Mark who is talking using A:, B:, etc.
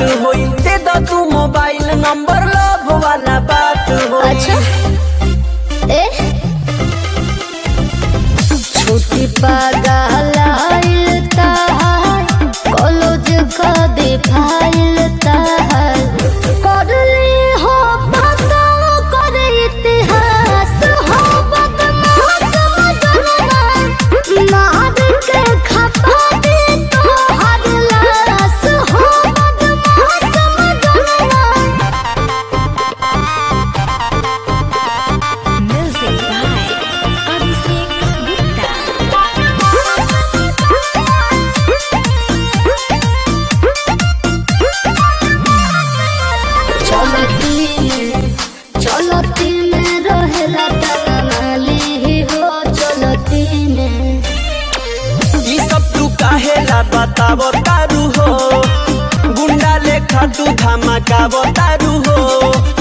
A: होई दे दो तू मोबाइल नंबर लव वाला बात होई
B: अच्छा ए छोटी पागल ताहार कॉलेज का दे फाइल ताहार करली हो पता कर इतिहास हो बदमाश मदनवा मार के खपा दे तोहर लाश हो बदमाश मदनवा
C: Music by Abhishek Gupta.
B: चलती में चलती में रहेला तनाली हो चलती में
A: ई सब तू काहेला बतावो तारू हो गुंडा लेखा तू धमाकावो तारू हो